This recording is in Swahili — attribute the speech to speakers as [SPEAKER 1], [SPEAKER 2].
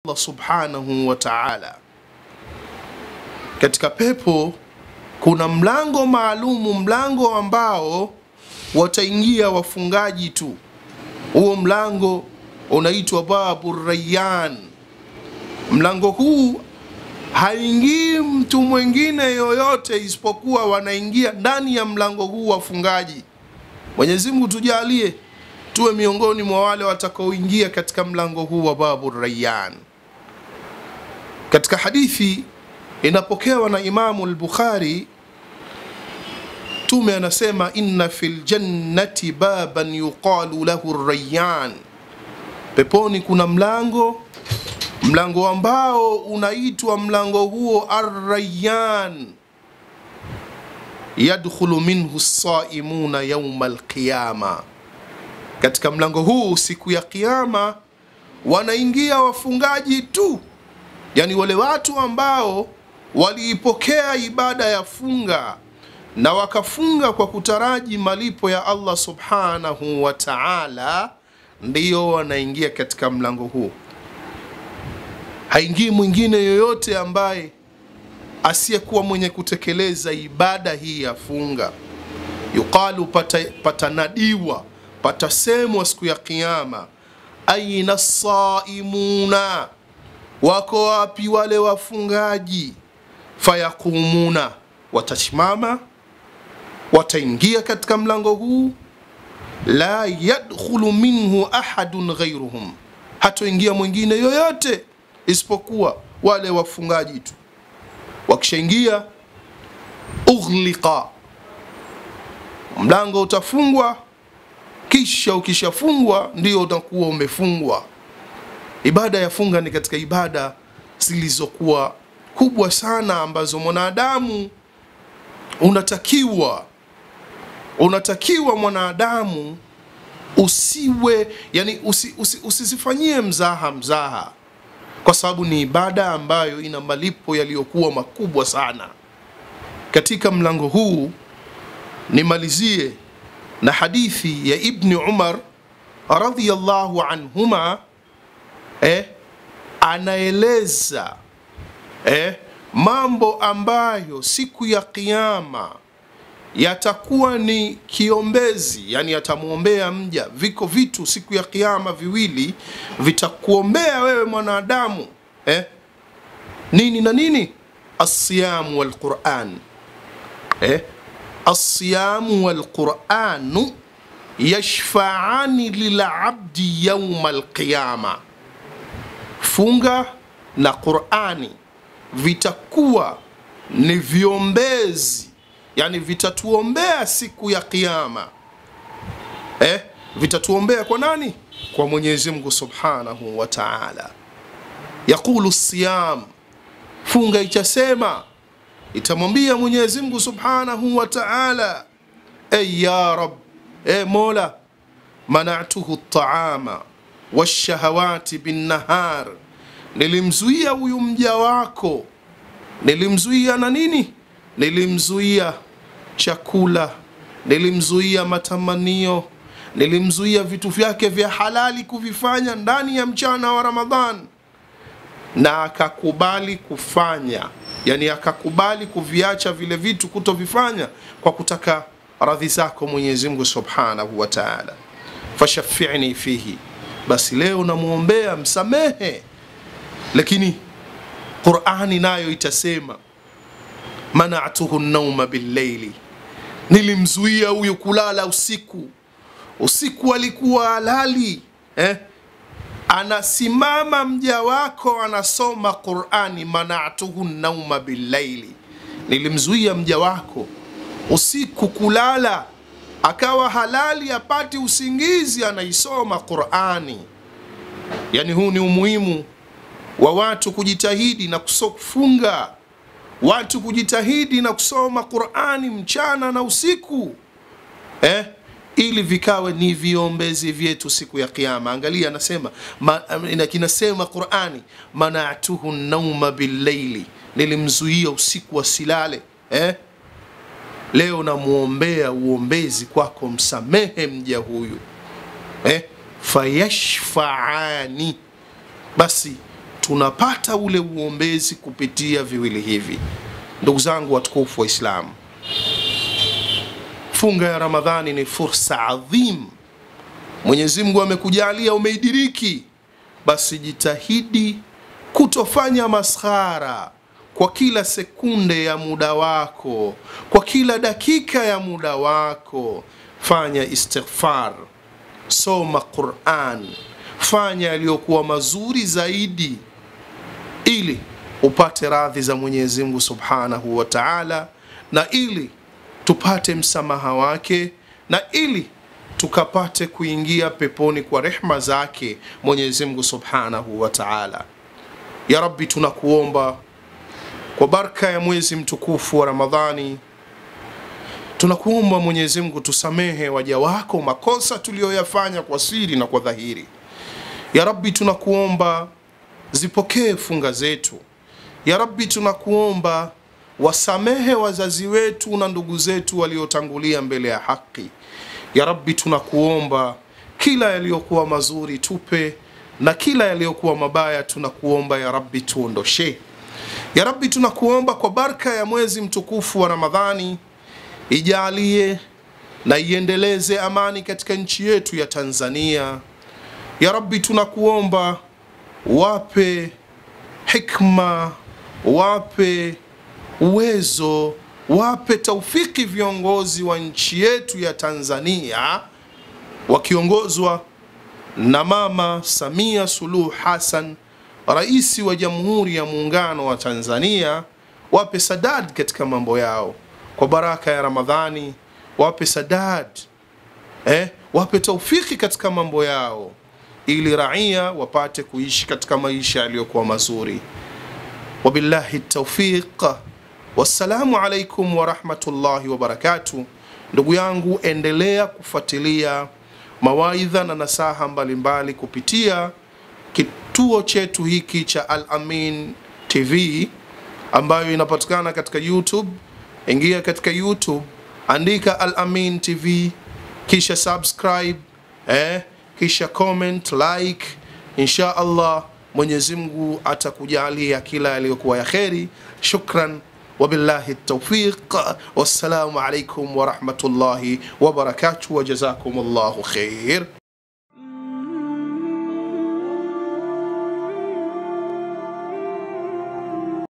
[SPEAKER 1] Allah subhanahu wa ta'ala. Katika pepo kuna mlango maalumu, mlango ambao wataingia wafungaji tu. Huo mlango unaitwa babu Rayyan. Mlango huu haingii mtu mwingine yoyote isipokuwa wanaingia ndani ya mlango huu wafungaji. Mwenyezi Mungu tujalie tuwe miongoni mwa wale watakaoingia katika mlango huu wa babu Rayyan. Katika hadithi inapokewa na Imamu al-Bukhari, Mtume anasema inna fil jannati baban yuqalu lahu Rayyan, peponi kuna mlango mlango ambao unaitwa mlango huo Ar-Rayyan, yadkhulu minhu saimuna yauma alqiyama. Katika mlango huu siku ya Kiyama wanaingia wafungaji tu, yani wale watu ambao waliipokea ibada ya funga na wakafunga kwa kutaraji malipo ya Allah subhanahu wa ta'ala, ndiyo wanaingia katika mlango huu. Haingii mwingine yoyote ambaye asiyekuwa mwenye kutekeleza ibada hii ya funga. Yuqalu, pata, patanadiwa patasemwa siku ya Kiyama, aina saimuna, wako wapi wale wafungaji? Fayakumuna, watasimama wataingia katika mlango huu, la yadkhulu minhu ahadun ghairuhum, hatoingia mwingine yoyote isipokuwa wale wafungaji tu. Wakishaingia ughliqa, mlango utafungwa, kisha ukishafungwa ndio utakuwa umefungwa. Ibada ya funga ni katika ibada zilizokuwa kubwa sana ambazo mwanadamu unatakiwa unatakiwa mwanadamu usiwe yani usi, usi, usizifanyie mzaha mzaha kwa sababu ni ibada ambayo ina malipo yaliyokuwa makubwa sana. Katika mlango huu nimalizie na hadithi ya Ibni Umar radhiyallahu anhuma, eh, anaeleza eh, mambo ambayo siku ya Kiyama yatakuwa ni kiombezi, yani yatamwombea mja. Viko vitu siku ya Kiyama viwili vitakuombea wewe mwanadamu eh? nini na nini? Asiyamu walquran eh? Asiyamu walquranu yashfaani lilabdi yauma alqiyama, funga na Qurani vitakuwa ni viombezi yani vitatuombea siku ya Kiyama eh? Vitatuombea kwa nani? Kwa Mwenyezi Mungu Subhanahu wa Ta'ala. Yaqulu siyam, funga ichasema, itamwambia Mwenyezi Mungu Subhanahu wa Ta'ala, ey ya Rab, e Mola, mana'tuhu at-ta'ama wash-shahawati bin-nahar, nilimzuia huyu mja wako, nilimzuia na nini? Nilimzuia chakula, nilimzuia matamanio, nilimzuia vitu vyake vya halali kuvifanya ndani ya mchana wa Ramadhan, na akakubali kufanya, yani akakubali kuviacha vile vitu, kutovifanya kwa kutaka radhi zako Mwenyezi Mungu Subhanahu wa Ta'ala. Fashafi'ni fihi, basi leo namwombea msamehe. Lakini Qur'ani nayo itasema mana'tuhu nauma billaili, nilimzuia huyu kulala usiku. Usiku alikuwa halali eh? Anasimama mja wako anasoma Qur'ani, mana'tuhu nauma billaili, nilimzuia mja wako usiku kulala, akawa halali apati usingizi, anaisoma Qur'ani. Yani huu ni umuhimu wa watu kujitahidi na kufunga watu kujitahidi na kusoma Qur'ani mchana na usiku eh? ili vikawe ni viombezi vyetu siku ya Kiyama. Angalia, anasema ma, kinasema Qur'ani, mana'tuhu nauma billaili, nilimzuia usiku asilale eh? Leo namwombea uombezi kwako, msamehe mja huyu eh? fayashfaani, basi tunapata ule uombezi kupitia viwili hivi. Ndugu zangu watukufu wa Islamu, funga ya Ramadhani ni fursa adhim. Mwenyezi Mungu amekujalia umeidiriki, basi jitahidi kutofanya maskhara kwa kila sekunde ya muda wako, kwa kila dakika ya muda wako. Fanya istighfar, soma Quran, fanya yaliyokuwa mazuri zaidi, ili upate radhi za Mwenyezi Mungu Subhanahu wa Ta'ala, na ili tupate msamaha wake, na ili tukapate kuingia peponi kwa rehma zake Mwenyezi Mungu Subhanahu wa Ta'ala. Ya Rabbi, tunakuomba kwa baraka ya mwezi mtukufu wa Ramadhani, tunakuomba Mwenyezi Mungu tusamehe waja wako makosa tuliyoyafanya kwa siri na kwa dhahiri. Ya Rabbi, tunakuomba zipokee funga zetu. Ya Rabbi, tunakuomba wasamehe wazazi wetu na ndugu zetu waliotangulia mbele ya haki. Ya Rabbi, tunakuomba kila yaliyokuwa mazuri tupe na kila yaliyokuwa mabaya tunakuomba ya Rabbi tuondoshe. Ya Rabbi, tunakuomba kwa baraka ya mwezi mtukufu wa Ramadhani, ijalie na iendeleze amani katika nchi yetu ya Tanzania. Ya Rabbi, tunakuomba wape hikma, wape uwezo, wape taufiki viongozi wa nchi yetu ya Tanzania wakiongozwa na Mama Samia Suluhu Hassan, rais wa Jamhuri ya Muungano wa Tanzania, wape sadad katika mambo yao kwa baraka ya Ramadhani, wape sadad eh, wape taufiki katika mambo yao ili raia wapate kuishi katika maisha yaliyokuwa mazuri. Wabillahi taufiq, wassalamu alaikum warahmatullahi wabarakatuh. Ndugu yangu, endelea kufuatilia mawaidha na nasaha mbalimbali kupitia kituo chetu hiki cha Al Amin TV ambayo inapatikana katika YouTube. Ingia katika YouTube, andika Al Amin TV, kisha subscribe eh, kisha comment, like. Insha Allah Mwenyezi Mungu atakujalia kila yaliyokuwa ya kheri. Shukran wabillahi tawfiq, wassalamu alaikum warahmatullahi wabarakatuh, wajazakum Allahu khair.